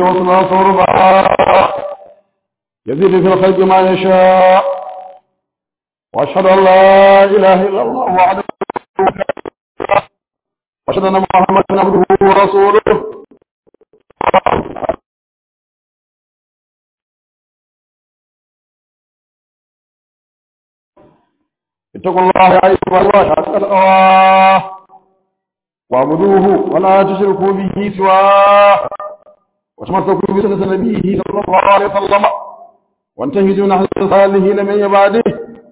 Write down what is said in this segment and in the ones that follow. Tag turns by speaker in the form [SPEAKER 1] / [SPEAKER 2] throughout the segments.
[SPEAKER 1] وصنا صربا يزيد في الخلق ما يشاء وأشهد أن لا إله إلا الله وحده وأشهد أن محمدا عبده ورسوله اتقوا الله يا أيها الله حق الأواه واعبدوه ولا تشركوا به سواه وتمسكوا بسنة نبيه صلى الله عليه وسلم وانتهجوا نحن الصالحين من عباده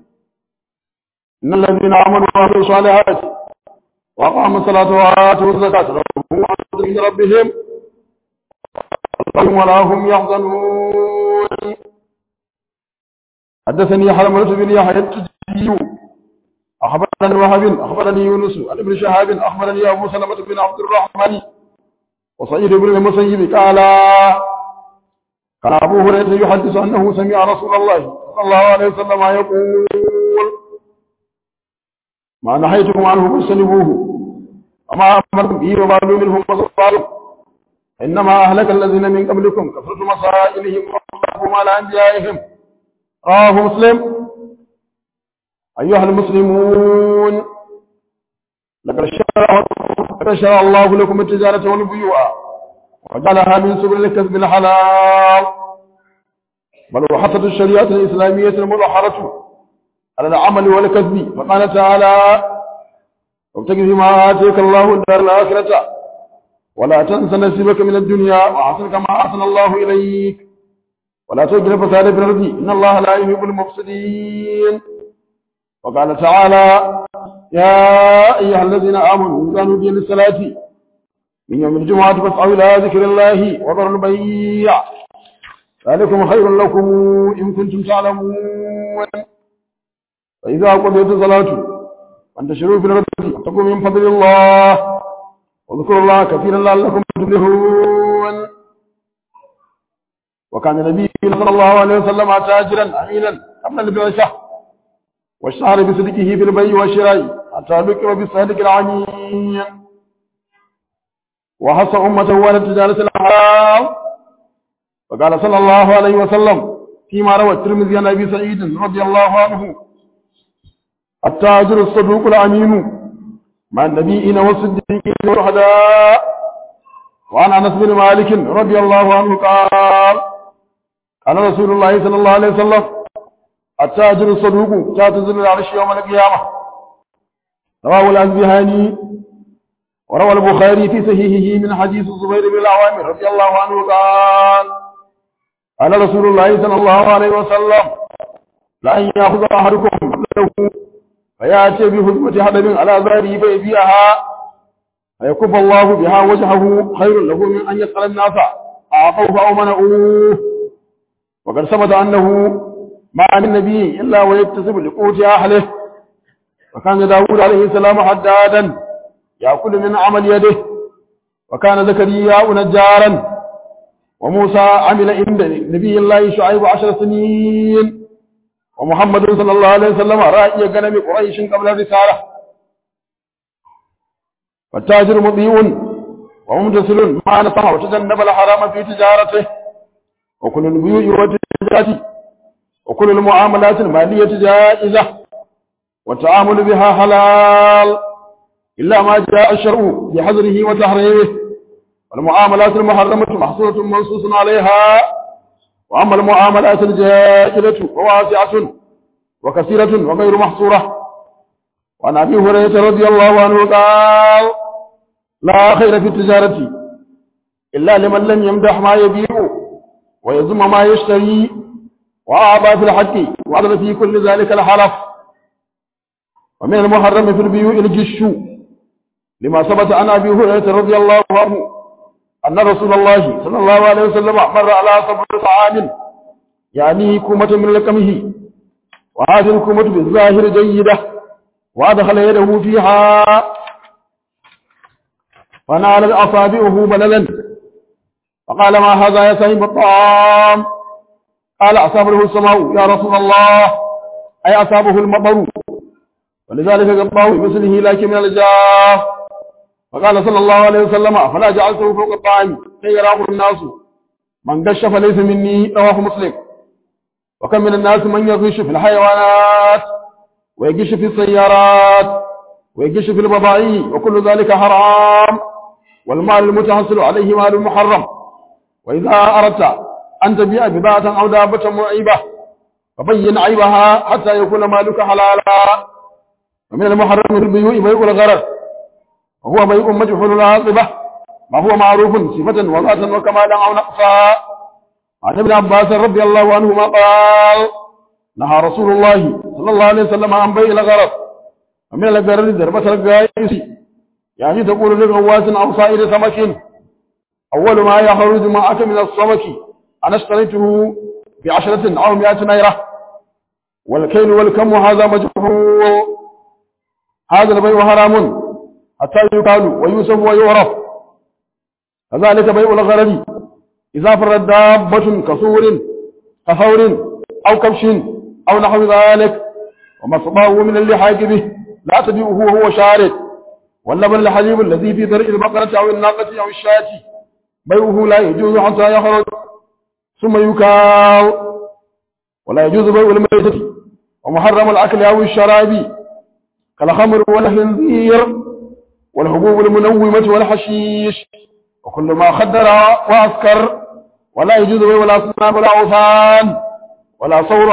[SPEAKER 1] إن الذين آمنوا وعملوا الصالحات وأقاموا الصلاة وآتوا الزكاة لهم عند ربهم ولا هم يحزنون حدثني حرملة بن يحيى التجي أخبرني وهب أخبرني يونس عن ابن شهاب أخبرني أبو سلمة بن عبد الرحمن وسعيد بن المسيب قال كان أبو هريرة يحدث أنه سمع رسول الله صلى الله عليه وسلم يقول ما نهيتكم عنه فاجتنبوه وما أمركم به وبالوا منهم وصفاروا إنما أهلك الذين من قبلكم كثرة مسائلهم واختلفوا على أنبيائهم رواه مسلم أيها المسلمون لقد شرع لقد شرع الله لكم التجارة والبيوع وجعلها من سبل الكسب الحلال بل وحثت الشريعة الإسلامية المظهرة على العمل والكسب فقال تعالى وابتغ فيما آتيك الله الدار الآخرة ولا تنس نصيبك من الدنيا وأحسن كما أحسن الله إليك ولا تجر فساد في الأرض إن الله لا يحب المفسدين وقال تعالى يا أيها الذين آمنوا إذا نودي للصلاة من يوم الجمعة فاسعوا إلى ذكر الله وذروا البيع ذلكم خير لكم إن كنتم تعلمون فإذا قضيت الصلاة فانتشروا في الأرض واتقوا من فضل الله واذكروا الله كثيرا لعلكم تفلحون وكان النبي صلى الله عليه وسلم تاجرا أمينا قبل البعثة واشتهر بصدقه في البيع والشراء حتى ذكر بالصادق العمين وحث أمته على التجارة الحرام وقال صلى الله عليه وسلم فيما روى الترمذي عن أبي سعيد رضي الله عنه التاجر الصدوق الأمين مع النبيين والصديقين والشهداء وعن أنس بن مالك رضي الله عنه قال قال رسول الله صلى الله عليه وسلم التاجر الصدوق تاتزل العرش يوم القيامة رواه الأزبهاني وروى البخاري في صحيحه من حديث الزبير بن العوام رضي الله عنه قال قال رسول الله صلى الله عليه وسلم لأن يأخذ أحدكم له فيأتي بهزمة حدب على ظهره فيبيعها فيكف الله بها وجهه خير له من أن يسأل الناس أعطوه أو منعوه وقد ثبت أنه ما عن النبي إلا ويكتسب لقوت أهله وكان داود عليه السلام حدادا يأكل من عمل يده وكان زكريا نجارا وموسى عمل عند نبي الله شعيب عشر سنين ومحمد صلى الله عليه وسلم رأي غنم قريش قبل الرسالة فالتاجر مضيء وممتثل ما نصح وتجنب الحرام في تجارته وكل البيوع والتجارة وكل المعاملات المالية جائزة والتعامل بها حلال إلا ما جاء الشرع بحظره وتحريمه والمعاملات المحرمة محصورة منصوص عليها وأما المعاملات الجائزة فواسعة وكثيرة وغير محصورة وعن أبي هريرة رضي الله عنه قال لا خير في التجارة إلا لمن لم يمدح ما يبيع ويزم ما يشتري وأعطى في الحق وعدل في كل ذلك الحلف ومن المحرم في البيوع الجش لما ثبت عن أبي هريرة رضي الله عنه أن رسول الله صلى الله عليه وسلم مر على صبر طعام يعني كومة من لكمه وهذه الكومة بالظاهر جيدة وأدخل يده فيها فنال أصابعه بللا فقال ما هذا يا سيد الطعام قال أصابه السماء يا رسول الله أي أصابه المطر ولذلك قطعه بمثله لكن من الجاف فقال صلى الله عليه وسلم فلا جعلته فوق الطعام كي يراه الناس من قش فليس مني رواه مسلم وكم من الناس من يغش في الحيوانات ويغش في السيارات ويغش في البضائع وكل ذلك حرام والمال المتحصل عليه مال محرم وإذا أردت أن تبيع بضاعة أو دابة معيبة فبين عيبها حتى يكون مالك حلالا ومن المحرم في البيوع بيع الغرر وهو بيع مجهول العاقبة ما هو معروف صفة وذاتا وكمالا أو نقصا عن ابن عباس رضي الله عنهما قال نهى رسول الله صلى الله عليه وسلم عن بيع الغرر ومن الغرر ضربة القائس يعني تقول لغواس أو صائر سمك أول ما يخرج معك من السمك أنا اشتريته بعشرة أو مئة نيرة والكيل والكم هذا مجهول هذا البيع حرام حتى يقال ويوسف ويعرف كذلك بيع الغرر إذا فرد دابة كسور كثور أو كبش أو نحو ذلك ومصباه من اللحاق به لا تبيعه وهو شارد واللبن الحليب الذي في ذرع البقرة أو الناقة أو الشاة بيعه لا يجوز حتى يخرج ثم يكاو ولا يجوز بيع الميتة ومحرم الأكل أو الشراب كالخمر والخنزير والحبوب المنومة والحشيش وكل ما خدر وأسكر ولا يجوز بيع الأصنام ولا أوثان ولا صور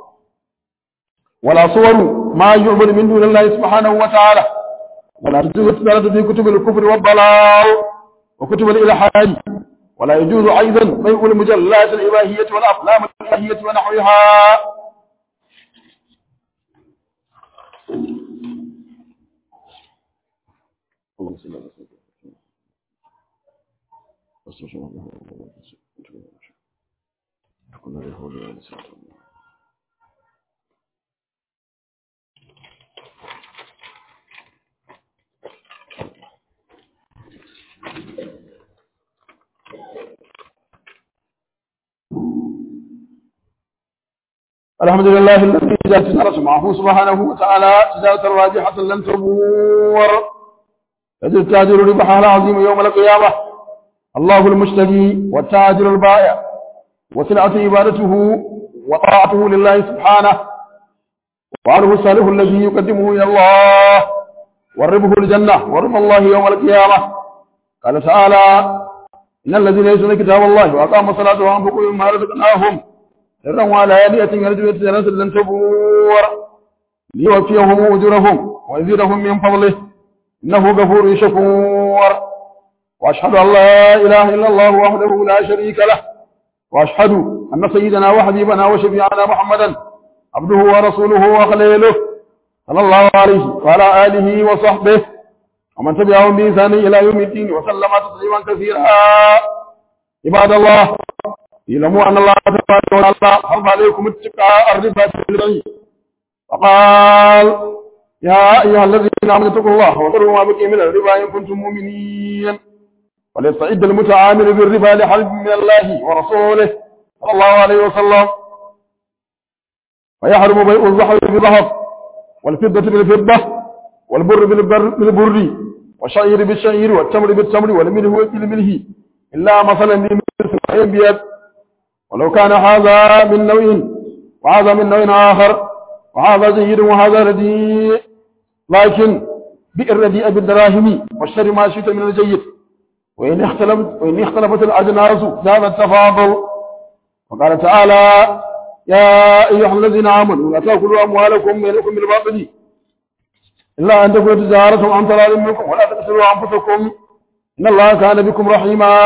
[SPEAKER 1] ولا صور ما يعبد من دون الله سبحانه وتعالى ولا تجوز التجارة في كتب الكفر والضلال وكتب الإلحاد ولا يجوز أيضا بيع المجلات الإباهية والأفلام الإباهية ونحوها الحمد لله الذي جاءت تجارة معه سبحانه وتعالى تجارة راجحة لن تبور يجد التاجر ربحها العظيم يوم القيامة الله المشتري والتاجر البائع وسلعة عبادته وطاعته لله سبحانه وعنه الصالح الذي يقدمه إلى الله والربح الجنة ورب الله يوم القيامة قال تعالى إن الذين يسون كتاب الله وأقاموا الصلاة وأنفقوا مما رزقناهم سرا وعلانية يرجو تجارة لن تبور ليوفيهم أجورهم ويزيدهم من فضله إنه غفور شكور وأشهد أن لا إله إلا الله وحده لا شريك له وأشهد أن سيدنا وحبيبنا وشفيعنا محمدا عبده ورسوله وخليله صلى الله عليه وعلى آله وصحبه ومن تبعهم بإنسان إلى يوم الدين وسلم تسليما كثيرا عباد الله اعلموا أن الله تبارك وتعالى حرم عليكم اتقاء الربا في البيع وقال يا أيها الذين آمنوا اتقوا الله وذروا ما بقي من الربا إن كنتم مؤمنين وليستعد المتعامل بالربا لحرب من الله ورسوله صلى الله عليه وسلم فيحرم بيع الذهب بالذهب والفضة بالفضة والبر بالبر بالبر والشعير بالشعير والتمر بالتمر والملح بالملح إلا مثلا بمثل بيد ولو كان هذا من نوع وهذا من نوع آخر وهذا جيد وهذا رديء لكن بئر رديء بالدراهم والشر ما شئت من الجيد وإن اختلفت وإن اختلفت الأجناس زاد التفاضل وقال تعالى يا أيها الذين آمنوا لا تأكلوا أموالكم بينكم بالباطل إلا أن تكون تجارة عن طلال منكم ولا تقتلوا أنفسكم إن الله كان بكم رحيما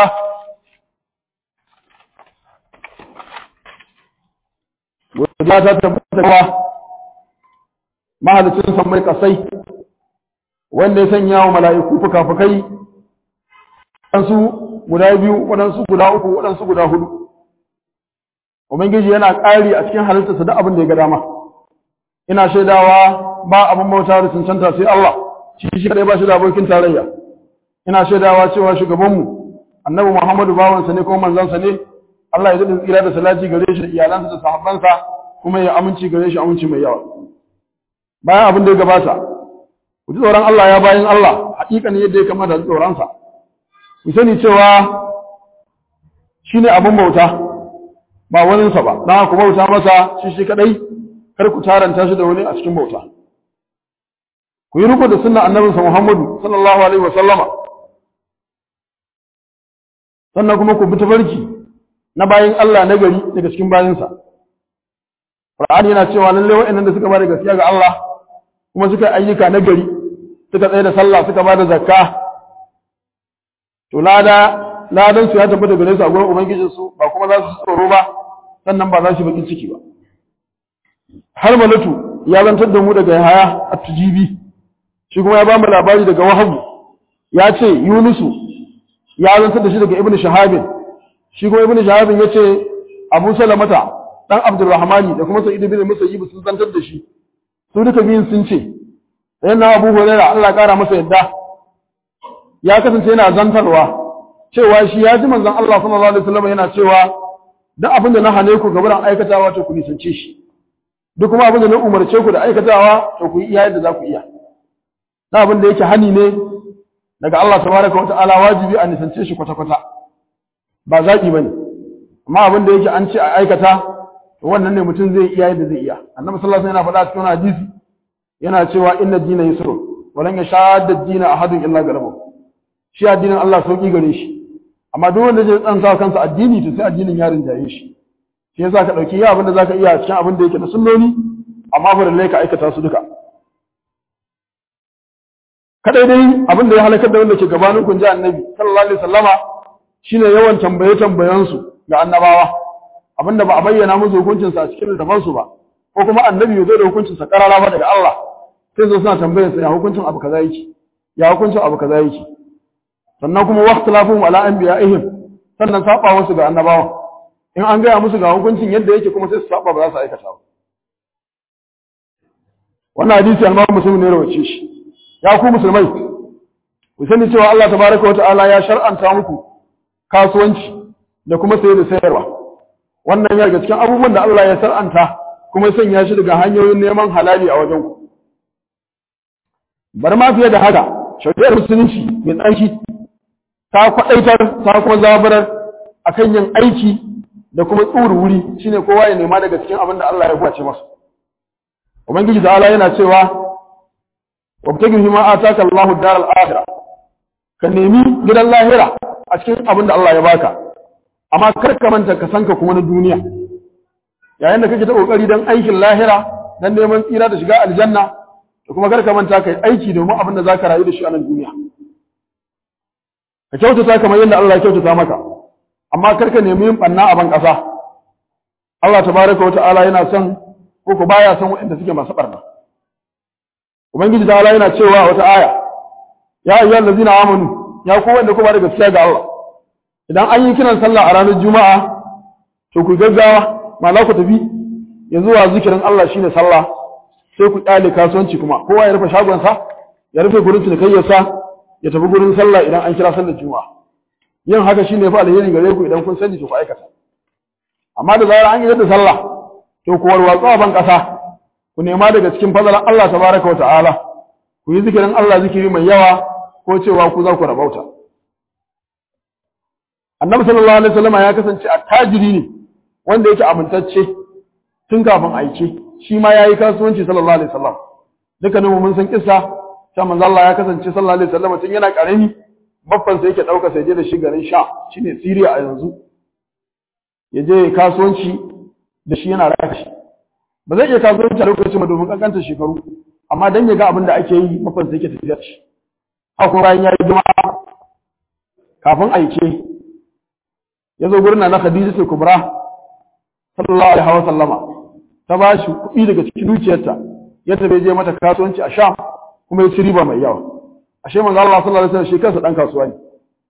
[SPEAKER 1] godiya ta tabbata mahalicin sammai kasai wanda ya sanya wa mala'iku fuka-fukai waɗansu guda biyu waɗansu guda uku waɗansu guda hudu ubangiji yana ƙari a cikin halittarsa da abin da ya ga dama ina shaidawa ba abin bauta da cancanta sai Allah shi shi kadai ba shi da abokin tarayya ina shaidawa cewa shugabanmu annabi Muhammadu bawansa ne ko manzansa ne Allah ya daɗin tsira da salati gare shi da iyalansa da sahabbansa kuma ya aminci gare shi aminci mai yawa bayan abin da ya gabata ku ji tsoron Allah ya bayan Allah haƙiƙanin yadda ya kamata ji tsoronsa ku sani cewa shine abin bauta ba waninsa ba dan ku bauta masa shi shi kadai kar ku taranta shi da wani a cikin bauta ku yi riko da sunnar annabinsa Muhammadu sallallahu alaihi wa sallama sannan kuma ku bi tafarki na bayin Allah na gari daga cikin bayinsa Qur'ani yana cewa lalle wa'annan da suka bada gaskiya ga Allah kuma suka ayyuka na gari suka tsaye da sallah suka bada zakka to lada ladan su ya tabbata gare su a gurin ubangijin su ba kuma za su tsoro ba sannan ba za su bakin ciki ba har malatu ya zantar da mu daga haya at-tujibi shi kuma ya ba mu labari daga wahabu ya ce yunusu ya zantar da shi daga ibnu shahabin shi kuma ibnu shahabin ya ce abu salamata dan abdurrahmani da kuma sa'id bin musayyib sun zantar da shi su duka biyun sun ce yana abu hurairah Allah ya kara masa yadda ya kasance yana zantarwa cewa shi ya ji manzon Allah sallallahu alaihi wasallam yana cewa duk abin da na hane ku gaban aikatawa to ku nisance shi duk kuma abin da na umarce ku da aikatawa to ku yi iya yadda za ku iya na abin da yake hani ne daga Allah tabaraka wa ta'ala wajibi a nisance shi kwata kwata ba zaki bane amma abin da yake an ce a aikata to wannan ne mutum zai iya yadda zai iya annabi sallallahu alaihi wasallam yana faɗa cikin hadisi yana cewa inna dina yusrun walan yashadda dina ahadun illa galabahu shi addinin Allah sauki gare shi amma duk wanda zai tsanta kansa addini to sai addinin ya rinjaye shi shi yasa ka dauki ya abin da zaka iya cikin abin da yake na sunnoni amma fa lalle ka aikata su duka kadai dai abin da ya halakar da wanda ke gabanin kun ji annabi sallallahu alaihi wasallama shine yawan tambaye tambayan su ga annabawa abinda ba a bayyana musu hukuncin sa a cikin littafan su ba ko kuma annabi ya zo da hukuncin sa karara ba daga Allah sai su suna tambayar sa ya hukuncin abu kaza yake ya hukuncin abu kaza yake sannan kuma waqtilafum ala anbiya'ihim sannan saba wasu ga annabawa in an gaya musu ga hukuncin yadda yake kuma sai su saba ba za su aikata ba wannan hadisi al muslim ne rawace shi ya ku musulmai ku sani cewa Allah tabaraka wa ta'ala ya shar'anta muku kasuwanci da kuma saye da sayarwa wannan ya daga cikin abubuwan da Allah ya shar'anta kuma ya sanya shi daga hanyoyin neman halali a wajen ku bar ma fiye da haka shari'ar musulunci mai tsarki ta kwaɗaitar ta kuma zabarar akan yin aiki da kuma tsuri wuri shine kowa ya nema daga cikin abin da Allah ya kwace masa ubangiji ta'ala yana cewa wabtagi ma ataka Allahu daral akhirah ka nemi gidan lahira a cikin abin da Allah ya baka amma kar ka manta ka sanka kuma na duniya yayin da kake ta kokari dan aikin lahira dan neman tsira da shiga aljanna da kuma kar ka manta kai aiki domin abin da zaka rayu da shi a nan duniya ka kyautata kamar yadda Allah ya kyautata maka amma kar ka nemi yin banna a ban kasa Allah tabaraka wata'ala yana son ko ko baya son waɗanda suke masu barna ubangiji ta yana cewa wata aya ya ayyuhal ladzina amanu ya ku wanda ku ba da gaskiya ga Allah idan an yi kiran sallah a ranar juma'a to ku gaggawa ma za ku tafi ya zuwa zikirin Allah shine sallah sai ku kyale kasuwanci kuma kowa ya rufe shagonsa ya rufe gurin cinikayyarsa ya tafi gurin sallah idan an kira sallar juma'a yin haka shine fa alheri gare ku idan kun sani to ku aikata amma da zarar an yi da sallah to ku warwatsu a ban kasa ku nema daga cikin fadalan Allah tabaraka wa ta'ala ku yi zikirin Allah zikiri mai yawa ko cewa ku za ku rabauta annabi sallallahu alaihi wasallam ya kasance attajiri ne wanda yake amintacce tun kafin aike shi ma yayi kasuwanci sallallahu alaihi wasallam dukkanin mu mun san kissa ta manzo Allah ya kasance sallallahu alaihi wasallam tun yana karami babban sa yake dauka sai je da shi garin Sha shine Syria a yanzu ya je kasuwanci da shi yana raka shi ba zai iya kasuwanci a lokacin ba domin kankanta shekaru amma dan ya ga abin da ake yi babban sa yake tafiya da shi haka bayan ya yi juma'a kafin aike ya zo gurin na Khadija ta Kubra sallallahu alaihi wa sallama ta ba shi kuɗi daga cikin dukiyarta yadda bai je mata kasuwanci a Sham kuma ya ci riba mai yawa ashe manzo Allah sallallahu alaihi wasallam shi kansa dan kasuwa ne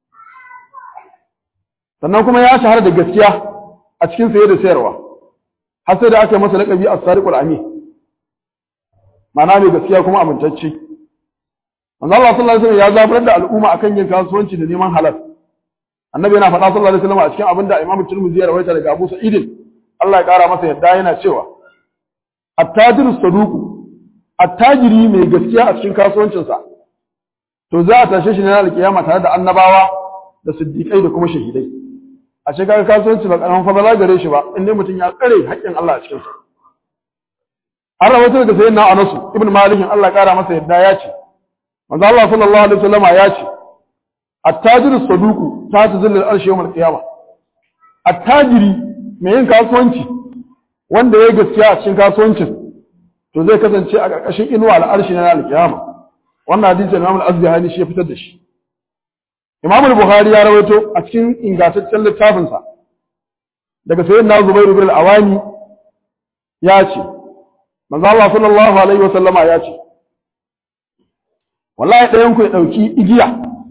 [SPEAKER 1] sannan kuma ya shahara da gaskiya a cikin saye da sayarwa har sai da aka yi masa laƙabi as-sariqul amin ma'ana mai gaskiya kuma amintacce manzo Allah sallallahu alaihi wasallam ya zabar da al'umma akan yin kasuwanci da neman halal annabi yana faɗa sallallahu alaihi wasallam a cikin abin da Imam Tirmidhi ya rawaita daga Abu Sa'id Allah ya ƙara masa yadda yana cewa at-tajiru saduqu attajiri mai gaskiya a cikin kasuwancinsa to za a tashe shi ne na alkiyama tare da annabawa da siddiƙai da kuma shahidai a shigar kasuwanci ba karamin fadala gare shi ba inda mutum ya tsare haƙƙin Allah a cikin sa an rawaito daga sayyidina Anas ibn Malik Allah ya kara masa yadda ya ce manzo Allah sallallahu alaihi wasallama ya ce at-tajiru saduqu ta tazillu al-arshi yawm al-qiyamah at-tajiri mai yin kasuwanci wanda ya gaskiya a cikin kasuwancin to zai kasance a ƙarƙashin inuwa al-arshi na al-qiyama wannan hadisi Imam al-Azbihani shi ya fitar da shi Imam al-Bukhari ya rawaito a cikin ingantaccen littafin sa daga sayyidina Zubair ibn al-Awani ya ce manzo Allah sallallahu alaihi wasallama ya ce wallahi ɗayan ku ya ɗauki igiya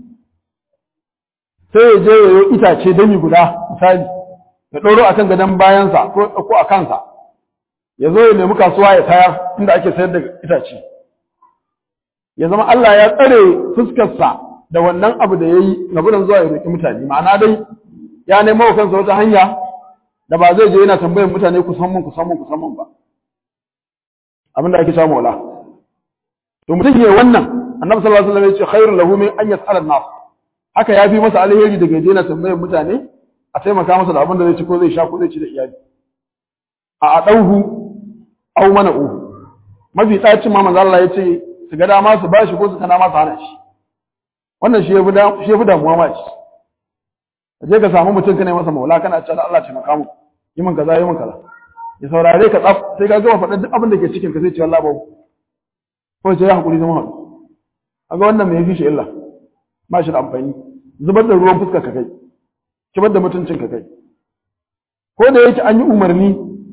[SPEAKER 1] sai ya je yayo itace dami guda misali ya ɗoro akan gadon bayansa ko ko a kansa ya zo ya nemi kasuwa ya tayar inda ake sayar da itace ya zama Allah ya tsare fuskarsa da wannan abu da ya yi na gudun zuwa ya roƙi mutane ma'ana dai ya nemo wa kansa wata hanya da ba zai je yana tambayar mutane ku san mun ku san mun ku san mun ba abinda ake cewa maula to mutum ne wannan annabi sallallahu alaihi wasallam ya ce khairul lahu min an yas'ala an-nas haka yafi masa alheri daga je yana tambayar mutane a taimaka masa da abin da zai ci ko zai sha ko zai ci da iyali a adauhu aw mana'uhu mafi tsacin ma manzo Allah ya ce su ga dama su bashi ko su kana masa hana shi wannan shi yafi da shi yafi damuwa ma ci je ka samu mutum kana masa maula kana cewa Allah taimaka mu yi min kaza yi min kaza ya saurare ka tsaf sai ka gama faɗa duk abin da ke cikin ka sai ce wallahi babu ko sai ya hakuri zama haɗu kaga wannan me yafi shi illa ba shi da amfani zubar da ruwan fuskar ka kai kibar da mutuncin ka kai ko da yake an yi umarni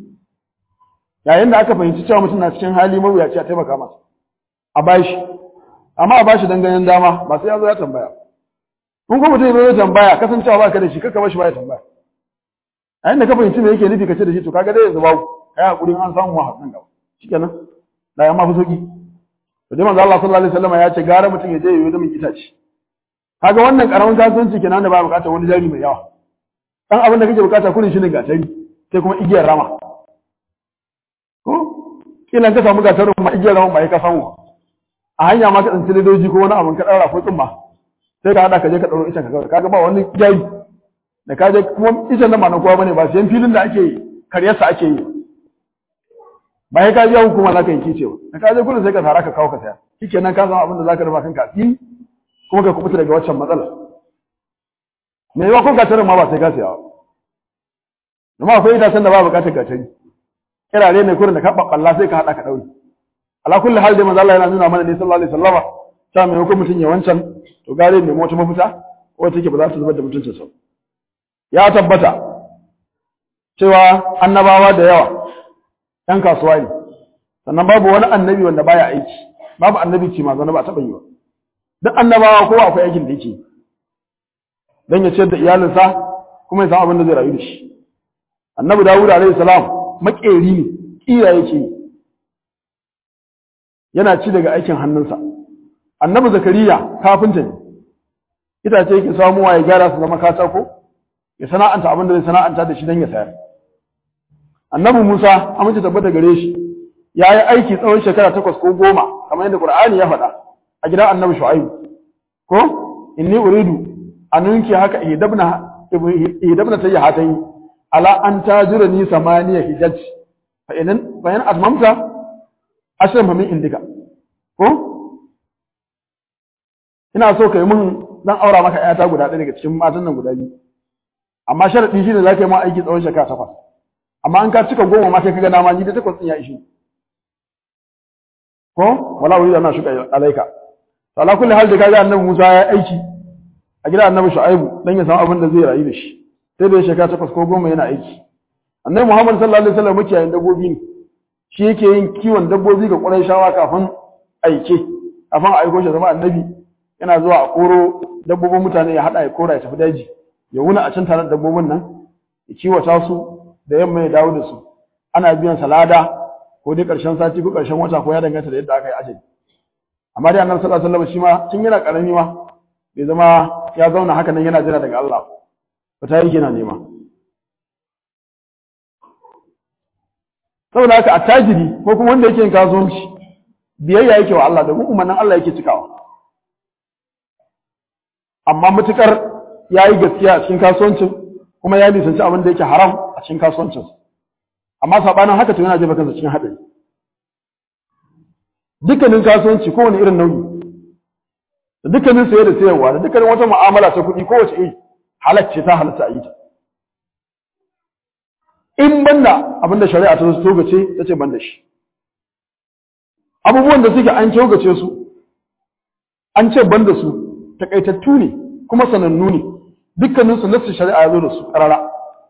[SPEAKER 1] yayin da aka fahimci cewa mutum na cikin hali mawuyaci a taimaka masa a bashi amma a bashi dan ganin dama ba sai ya zo ya tambaya kun kuma mutum ya zo ya tambaya kasancewa ba ka da shi kaka bashi ba ya tambaya a yanda ka fahimci me yake nufi ka ce da shi to kaga dai yanzu babu kai hakuri an samu wa hakan gaba shikenan da ya ma fi sauki to dai manzo Allah sallallahu alaihi wasallam ya ce gara mutum ya je yayi da min itace kaga wannan karamin kasuwanci kenan da ba bukatar wani jari mai yawa dan abin da kake bukata kullun shine gatari sai kuma igiyar rama ko kila ka samu gatarin ma igiyar rama ba ka samu a hanya ma ka tsinci ledoji ko wani abin ka dara ko tsumma sai ka hada ka je ka daro ita ka kaga ba wani jari da ka je kuma ita nan ba na kowa bane ba sai filin da ake karyarsa ake yi ba sai ka je hukuma za ka yi kicewa da ka je kullun sai ka tara ka kawo ka saya shikenan ka samu abin da za ka rufa kanka asiri kuma ka kubuta daga waccan matsala me yawa ko gatarin ma ba sai ka saya ba amma akwai itacen da ba bukatar gatari kirare ne kurin da ka babballa sai ka hada ka daure ala kulli hal dai manzo Allah yana nuna mana ne sallallahu alaihi wasallama ta mai hukum mutun ya wancan to gare ne wata mafita wacce take ba za ta zubar da mutuncin sa ya tabbata cewa annabawa da yawa ɗan kasuwa ne sannan babu wani annabi wanda baya aiki babu annabi ce ma zana ba taɓa yi ba duk annabawa kowa akwai aikin da yake don ya ciyar da iyalinsa kuma ya samu abin da zai rayu da shi annabi dawud alaihi salam makeri ne kira yake yi yana ci daga aikin hannunsa annabi zakariya kafinta ne itace yake samuwa ya gyara su zama katako ya sana'anta abin da zai sana'anta da shi don ya sayar annabi musa amince tabbata gare shi ya yi aiki tsawon shekara takwas ko goma kamar yadda qur'ani ya faɗa a gidan annabi shu'aibu ko inni uridu an nunki haka idabna idabna tayi hatayi ala an tajurani samaniya hijaj fa inan fa in atmamta ashran fa min indika ko ina so kai mun zan aura maka ƴata guda ɗaya daga cikin matan nan guda biyu amma sharadi shine zaka yi ma aiki tsawon shekara takwas amma an ka cika goma ma kai kaga dama ni da takwas din ya ishi ko wala wuri da na shuka alaika to ala kulli hal da kaga annabi Musa ya aiki a gidan annabi Shu'aibu dan ya samu abin da zai rayu da shi sai da shekara takwas ko goma yana aiki annabi Muhammad sallallahu alaihi wasallam mukiyayin dabbobi ne shi yake yin kiwon dabbobi ga Qurayshawa kafin aike kafin a aiko shi zama annabi yana zuwa a koro dabbobin mutane ya hada ya kora ya tafi daji ya wuna a can tare da dabbobin nan ya kiwata su da yamma ya dawo da su ana biyan salada ko dai karshen sati ko karshen wata ko ya danganta da yadda aka yi ajali amma dai annabi sallallahu alaihi wasallam shi ma tun yana karami ma bai zama ya zauna haka nan yana jira daga Allah ba ta yi yana nema saboda haka attajiri ko kuma wanda yake yin kasuwanci biyayya yake wa Allah da umarnin Allah yake cikawa amma mutukar ya yi gaskiya a cikin kasuwancin kuma ya nisanci abin da yake haram a cikin kasuwancinsa amma sabanin haka to yana jefa kansa cikin haɗari dukkanin kasuwanci kowane irin nauyi da dukkanin saye da sayarwa da dukkanin wata mu'amala ta kuɗi kowace iri halacce ta halatta a yi ta in banda abinda shari'a ta togace ta ce banda shi abubuwan da suke an togace su an ce banda su takaitattu ne kuma sanannu ne dukkaninsu nassin shari'a ya zo da su ƙarara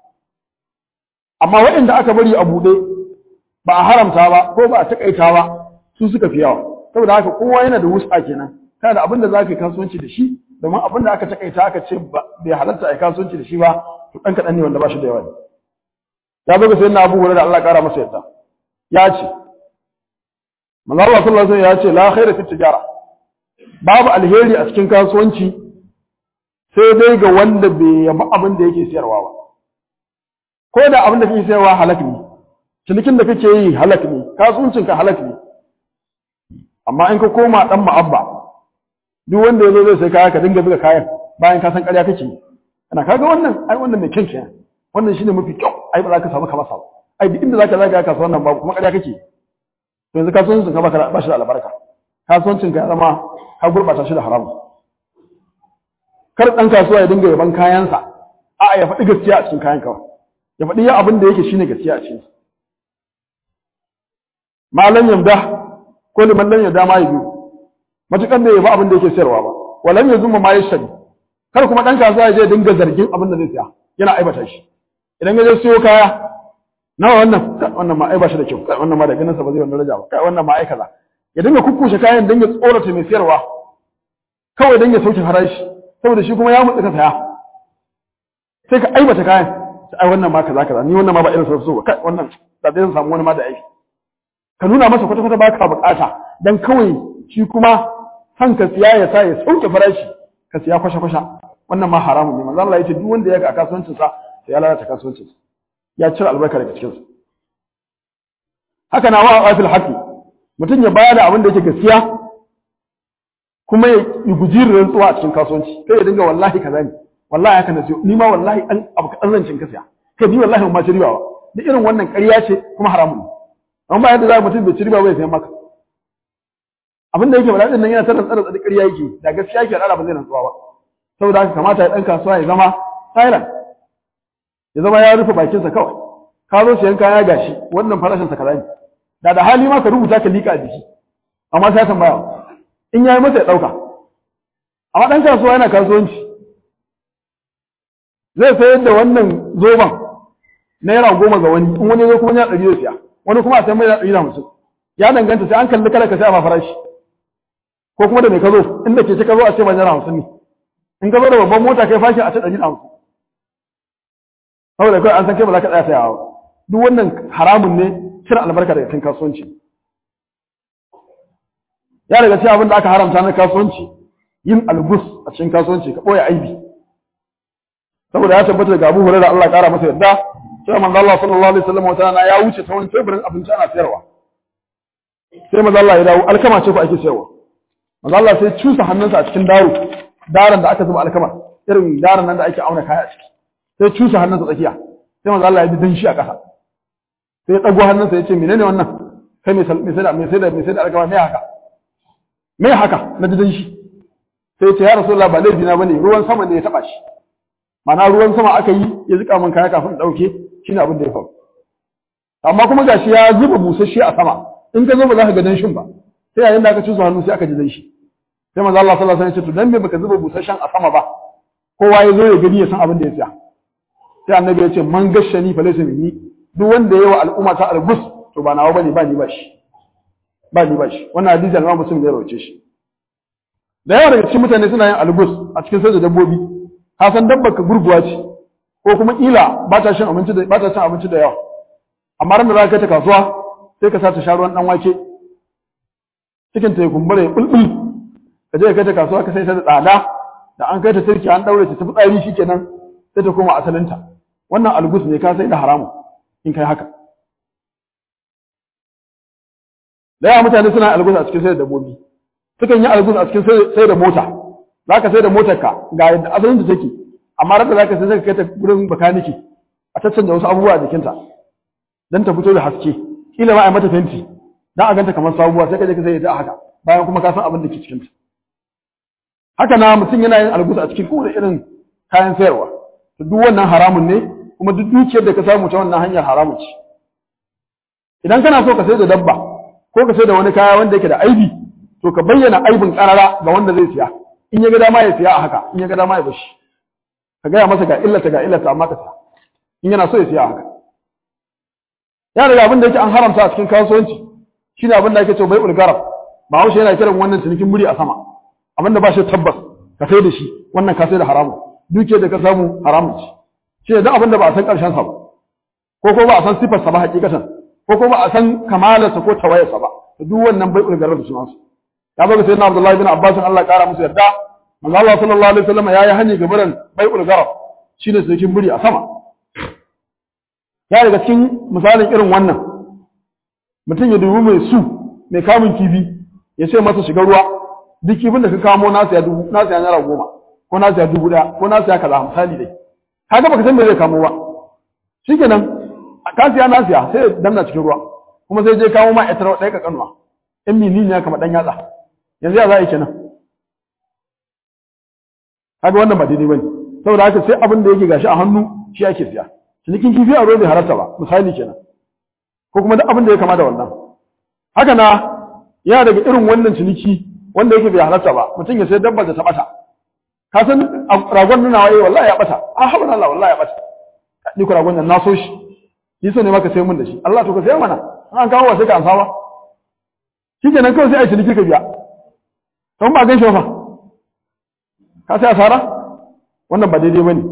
[SPEAKER 1] amma waɗanda aka bari a buɗe ba a haramta ba ko ba a takaita ba su suka fi yawa saboda haka kowa yana da wusa kenan kana da abin da za ka yi kasuwanci da shi domin abin da aka takaita aka ce bai halatta a yi kasuwanci da shi ba to ɗan kaɗan ne wanda ba shi da yawa ne ya zo ga sayin na abubuwa da Allah ƙara masa yadda ya ce manzo Allah sallallahu alaihi ya ce la khaira fi tijara babu alheri a cikin kasuwanci sai dai ga wanda bai yaba abin da yake siyarwa ba ko da abin da kake sayarwa halak ne cinikin da kake yi halak ne kasuwancin ka halak ne amma in ka koma dan ma'abba duk wanda yazo zai sai kaya ka dinga buga kayan bayan ka san ƙarya kake kana kaga wannan ai wannan mai kyan kenan wannan shine mafi kyau ai ba za ka samu kamar sa ai duk inda zaka zaga kasuwan nan babu kuma ƙarya kake to yanzu kasuwancin ka baka ba shi da albarka kasuwancin ka ya zama ka gurbata shi da haramu kar dan kasuwa ya dinga yaban kayansa a'a ya faɗi gaskiya a cikin kayan kawai ya faɗi ya abin da yake shine gaskiya a cikin malam yamda ko liman lam yamda ma yabi matukan da ya ba abin da yake sayarwa ba walam yazuma ma yashari kar kuma dan kasuwa ya je dinga zargin abin da zai saya yana aibata shi idan ya je siyo kaya nawa wannan wannan ma ai ba shi da kyau wannan ma da ganin sa ba zai wannan raja ba kai wannan ma ai kaza ya dinga kukkushe kayan dan ya tsorata mai sayarwa kawai dan ya sauke farashi saboda shi kuma ya mutsa ka saya sai ka aibata kayan ai wannan ma kaza kaza ni wannan ma ba irin sa so kai wannan da zai samu wani ma da aiki ka nuna masa kwata kwata baka bukata dan kawai shi kuma san ka siya ya sa ya sauke farashi ka siya kwasha kwasha wannan ma haramun ne manzo Allah ya ce duk wanda ya ga kasuwancin sa sai ya lalata kasuwancin sa ya cire albarka daga cikin sa haka na wa'a fil haqi mutum ya bayar da abin da yake gaskiya kuma ya guji rantsuwa a cikin kasuwanci kai ya dinga wallahi kaza ne wallahi haka na siyo ni ma wallahi an abu kadan zancin ka siya kai ni wallahi ban ma ci riba ba duk irin wannan ƙarya ce kuma haramun ne amma ba yadda za mutum bai ci riba ba ya sayan maka abin da yake faɗa din nan yana tarin tsare tsare ƙarya yake da gaskiya yake da ba zai rantsuwa ba saboda haka kamata ya dan kasuwa ya zama silent ya zama ya rufe bakinsa kawai ka zo siyan kaya gashi wannan farashin sa kaza ne da da hali ma ka rubuta ka lika a jiki amma sai tambaya in yayi masa ya dauka amma dan kasuwa yana kasuwanci zai sayar da wannan zoban naira goma ga wani in wani zo kuma ya ɗari zai siya wani kuma a sai mai ɗari da hamsin ya danganta sai an kalli kala ka sai a ma farashi ko kuma da mai ka zo inda ke ce ka zo a ce ba naira hamsin ne in ka zo da babban mota kai fashi a ce ɗari da hamsin saboda kawai an san kai ba za ka tsaya sayawa ba duk wannan haramun ne cire albarka daga cikin kasuwanci ya daga cikin abin da aka haramta na kasuwanci yin albus a cikin kasuwanci ka ɓoye aibi saboda ya tabbata daga Abu Hurairah Allah ƙara masa yadda sai manzo Allah sallallahu alaihi wasallam wata rana ya wuce ta wani teburin abinci ana sayarwa sai manzo Allah ya dawo alkama ce ko ake sayarwa manzo Allah sai cusa hannunsa a cikin daro daran da aka zuba alkama irin daran nan da ake auna kaya a ciki sai cusa hannunsa tsakiya sai manzo Allah ya bi danshi a ƙasa sai ya dago hannunsa ya ce menene wannan kai mai mai sai da mai sai da mai sai da alkama me haka me haka na ji danshi sai ya ce ya rasulullah ba laifi na bane ruwan sama ne ya taba shi mana ruwan sama aka yi ya zika min kaya kafin dauke shine abin da ya faru amma kuma gashi ya zuba busasshe a sama in ka zo ba za ka ga danshin ba sai yayin da aka cusa hannu sai aka ji danshi sai manzo Allah sallallahu alaihi wasallam ya ce to dan me baka zuba busasshen a sama ba kowa ya zo ya gani ya san abin da ya tsaya sai annabi ya ce man gashani fa laysa minni duk wanda yayi wa al'umma ta albus to ba nawa bane ba ni ba shi ba ni ba shi wannan hadisi al-Imam Muslim ya rawace shi da yawa daga cikin mutane suna yin albus a cikin sai da dabbobi ka san dabbar ka gurguwa ce ko kuma kila ba ta shan abinci da ba ta cin abinci da yawa amma ran da za ka kai ta kasuwa sai ka sa ta sha ruwan dan wake cikin ta ya kumbura ya bulbul ka je ka kai ta kasuwa ka sai ta da tsada da an kai ta turki an daure ta tafi tsari shikenan sai ta koma asalinta wannan algus ne ka sai da haramu in kai haka da yawa mutane suna algus a cikin sai da dabbobi sukan yi algus a cikin sai da mota za ka sai da motarka ga yadda asalin da take amma rabda zaka sai zaka kai ta gurin bakaniki a tattance wasu abubuwa a jikinta dan ta fito da haske kila ma a mata fenti dan a ganta kamar sabuwa sai ka je ka sai ta haka bayan kuma ka san abin da ke cikin ta haka na mutum yana yin algusa a cikin kowane irin kayan sayarwa to duk wannan haramun ne kuma duk dukiyar da ka samu ta wannan hanyar haramun ce idan kana so ka sai da dabba ko ka sai da wani kaya wanda yake da aibi to ka bayyana aibin karara ga wanda zai siya in ya ga dama ya siya a haka in ya ga dama ya bashi ka gaya masa ga illata ga illata amma ka siya in yana so ya siya a haka ya daga abin da yake an haramta a cikin kasuwanci shine abin da ake cewa bai ulgarab ba haushe yana kiran wannan cinikin muri a sama abin da ba shi tabbas ka sai da shi wannan ka sai da haramun dukiyar da ka samu haramun ce shi ne duk abin da ba a san karshen sa ba ko ko ba a san sifar sa ba hakikatan ko ko ba a san kamalarsa ko tawayarsa ba duk wannan bai ulgarab su masu ya baka sayyidina Abdullahi bin Abbas Allah kara musu yarda manzo Allah sallallahu alaihi wasallam yayi hani ga barin bai'ul garab shine cikin buri a sama ya daga cikin misalin irin wannan mutum ya dubi mai su mai kamun kifi ya ce masa shiga ruwa duk kifin da ka kamo na siya dubu na siya naira goma ko na siya dubu ɗaya ko na siya kaza misali dai kaga baka san me zai kamo ba shikenan ka siya na siya sai ya danna cikin ruwa kuma sai je kawo ma ita ɗaya ka kanuwa in mini ne kamar ɗan yatsa yanzu ya za a yi kenan kaga wannan ba daidai bane saboda haka sai abin da yake gashi a hannu shi ake siya cinikin kifi a ruwa bai halarta ba misali kenan ko kuma duk abin da ya kama da wannan haka na yana daga irin wannan ciniki wanda yake bai halarta ba mutum ya sai dabbar da ta bata ka san ragon nuna waye wallahi ya bata a haɓar Allah wallahi ya bata ni ko ragon nan na so shi ni so ne maka sai mun da shi Allah to ka sai mana an kawo wa sai ka amsa ba shikenan kawai sai a ciniki ka biya don ba gan shi ba ka sai asara wannan ba daidai bane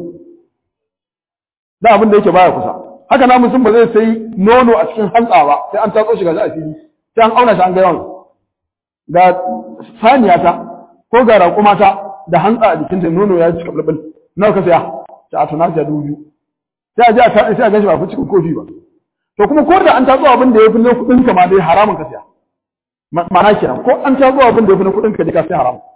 [SPEAKER 1] da abin da yake baya kusa haka na mutum ba zai sai nono a cikin hantsa ba sai an tatso shi ga a fili sai an auna shi an ga yawan ga saniya ta ko ga raƙuma ta da hantsa a jikin ta nono ya cika bulbul nawa ka saya ta a tuna ta dubu biyu sai a je a tatsi sai a ganshi ba fi cikin kofi ba to kuma ko da an tatso abin da ya fi na kuɗin ka ma dai haramun ka saya ma'ana kenan ko an tatso abin da ya fi na kuɗin ka dai ka sai haramun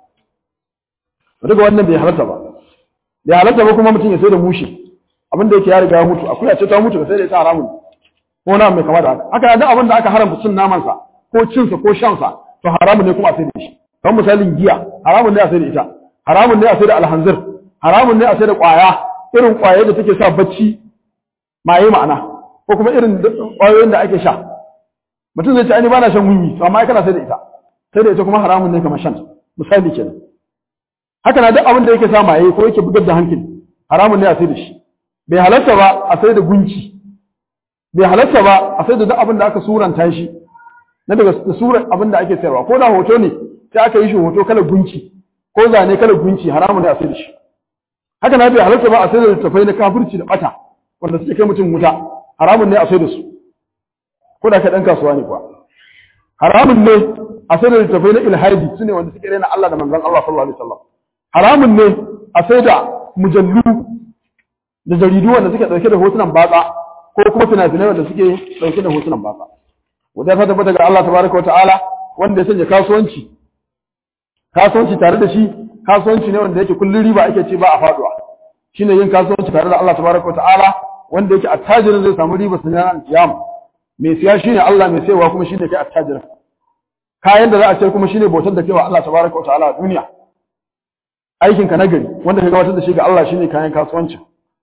[SPEAKER 1] daga wannan bai halarta ba bai halarta ba kuma mutum ya sai da mushi abin da yake ya riga ya mutu akuya ce ta mutu ka sai da ita haramun ko na mai kama da haka haka da abin da aka haramta cin naman sa ko cin sa ko shan sa to haramun ne kuma a sai da shi kamar misalin giya haramun ne a sai da ita haramun ne a sai da alhanzir haramun ne a sai da kwaya irin kwaye da take sa bacci maye ma'ana ko kuma irin kwayoyin da ake sha mutum zai ce ai ba na shan wiwi to amma kana sai da ita sai da ita kuma haramun ne kamar shan misali kenan haka na duk abin da yake sa maye ko yake bugar da hankali haramun ne a sai da shi bai halatta ba a sai da gunki bai halatta ba a sai da duk abin da aka suranta shi na daga surar abin da ake sayarwa ko da hoto ne sai aka yi shi hoto kala gunki ko zane kala gunki haramun ne a sai da shi haka na bai halatta ba a sai da littafai na kafirci da bata wanda suke kai mutum wuta haramun ne a sai da su ko da kai dan kasuwa ne kuwa haramun ne a sai da littafai na ilhadi su ne wanda suke raina Allah da manzon Allah sallallahu alaihi wasallam haramun ne a sai da mujallu da jaridu wanda suke dauke da hotunan batsa ko kuma fina-finai wanda suke dauke da hotunan batsa wanda ta tabbata ga Allah tabaraka wa ta'ala wanda ya sanya kasuwanci kasuwanci tare da shi kasuwanci ne wanda yake kullun riba ake ce ba a faduwa shine yin kasuwanci tare da Allah tabaraka wa ta'ala wanda yake attajirin zai samu riba sanan kiyama mai siya shine Allah mai sayawa kuma shine kai attajirin kayan da za a ce kuma shine bautar da kewa Allah tabaraka wa ta'ala a duniya aikin ka nagari wanda ka gabatar da shi ga Allah shine kayan kasuwanci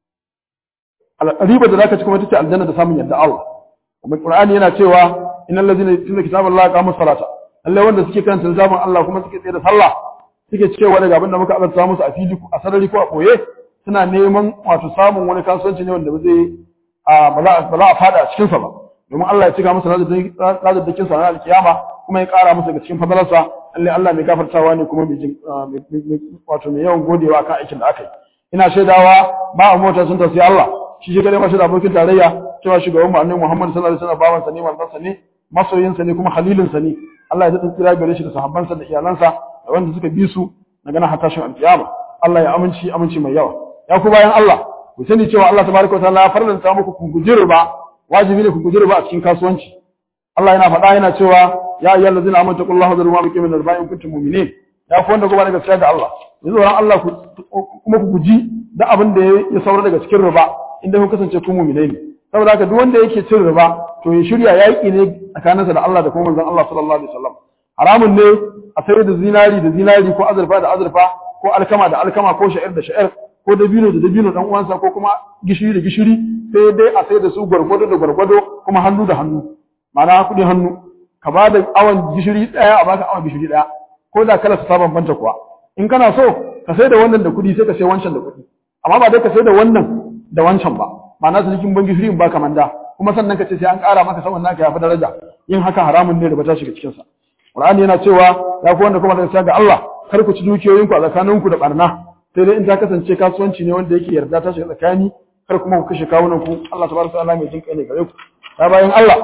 [SPEAKER 1] riba da zaka ci kuma tace aljanna da samun yadda Allah kuma Qur'ani yana cewa innal ladina yutluna kitaballahi qamu salata lalle wanda suke karanta zaman Allah kuma suke tsaye da sallah suke cewa daga abin da muka azarta musu a fili a sarari ko a boye suna neman wato samun wani kasuwanci ne wanda ba zai ba za a fada a cikin sa ba domin Allah ya cika musu razadakin sa na alkiyama kuma ya kara musu daga cikin fadalarsa lalle Allah mai gafartawa ne kuma mai wato mai yawan godewa kan aikin da aka yi ina shaidawa ba a mota sun tafi Allah shi shi kadai mashi da abokin tarayya cewa shugaban mu annabi Muhammad sallallahu alaihi wasallam bawan sa ne manzon sa ne masoyin sa ne kuma khalilin sa ne Allah ya daɗin tsira gare shi da sahabbansa da iyalansa da wanda suka bi su daga nan hatashin alkiyama Allah ya aminci aminci mai yawa ya ku bayan Allah ku sani cewa Allah tabaraka wa ta'ala ya farlanta muku ku guji riba wajibi ne ku guji riba a cikin kasuwanci Allah yana faɗa yana cewa ya ayyuhal ladzina amanu taqullaha wa dharu ma baqiya min riba in kuntum mu'minin ya ku wanda kuma daga gaskiya ga Allah yanzu ran Allah kuma ku guji da abin da ya saura daga cikin riba inda ku kasance ku mu'minai ne saboda haka duk wanda yake cin riba to ya shirya yaƙi ne tsakaninsa da Allah da kuma manzon Allah sallallahu alaihi wasallam haramun ne a sayar da zinari da zinari ko azurfa da azurfa ko alkama da alkama ko sha'ir da sha'ir ko dabino da dabino dan uwansa ko kuma gishiri da gishiri sai dai a sayar da su gwargwado da gwargwado kuma hannu da hannu ma'ana kuɗi hannu ka ba da awon gishiri ɗaya a baka awon gishiri ɗaya ko da kala su ta bambanta kuwa in kana so ka sai da wannan da kuɗi sai ka sai wancan da kuɗi amma ba dai ka sai da wannan da wancan ba ma'ana su cikin ban gishiri in baka manda kuma sannan ka ce sai an ƙara maka saman naka ya fi daraja yin haka haramun ne da ba ta shiga cikinsa Qur'ani yana cewa ya ku wanda kuma daga ga Allah kar ku ci dukiyoyinku a tsakaninku da barna sai dai in ta kasance kasuwanci ne wanda yake yarda ta shiga tsakani kar kuma ku kashe kawunan ku Allah tabaraka ta'ala mai jin kai ne gare ku ya bayan Allah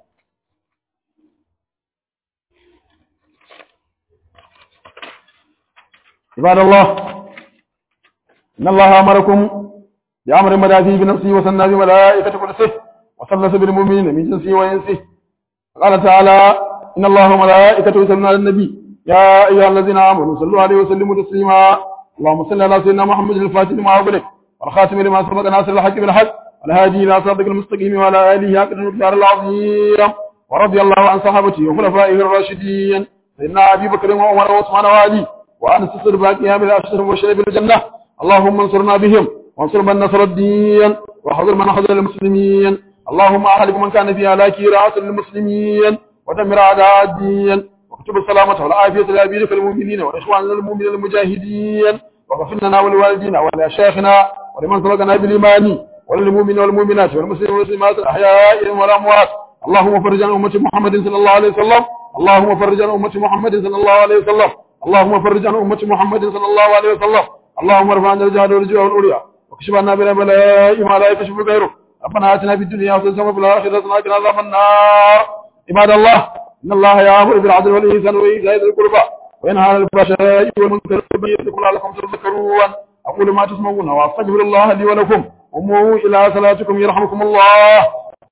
[SPEAKER 1] عباد الله إن الله أمركم بأمر بدا فيه بنفسه وسنى بملائكة قدسه وثلث بالمؤمنين من جنسه وإنسه قال تعالى إن الله وملائكته يصلون على النبي يا أيها الذين آمنوا صلوا عليه وسلموا تسليما اللهم صل على سيدنا محمد الفاتح لما أغلق والخاتم لما سبق ناصر الحق بالحق والهادي إلى صراطك المستقيم وعلى آله حق المقدار العظيم ورضي الله عن صحابته وخلفائه الراشدين سيدنا أبي بكر وعمر وعثمان وعلي وأن تصر باقيها من الأشهر وشرب الجنة اللهم انصرنا بهم وانصر من نصر الدين وحضر من حضر المسلمين اللهم أهلك من كان في هلاك رأس المسلمين ودمر أعداء الدين واكتب السلامة والعافية لأبيك المؤمنين وإخواننا المؤمنين المجاهدين واغفر لنا ولوالدينا ولأشياخنا ولمن سبقنا بالإيمان وللمؤمنين والمؤمنات والمسلمين والمسلمات الأحياء والأموات اللهم فرج عن أمة محمد صلى الله عليه وسلم اللهم فرج عن أمة محمد صلى الله عليه وسلم اللهم فرج عن أمة محمد صلى الله عليه وسلم اللهم ارفع عنا الجهل والجوع والعريا واكشف عنا بلا بلاء ما لا يكشف غيره ربنا آتنا في الدنيا حسنة وفي الآخرة حسنة وقنا عذاب النار عباد الله إن الله يأمر بالعدل والإحسان وإيتاء ذي القربى وينهى عن الفحشاء والمنكر والبغي يعظكم لعلكم تذكرون أقول ما تسمعون وأستغفر الله لي ولكم قوموا إلى صلاتكم يرحمكم الله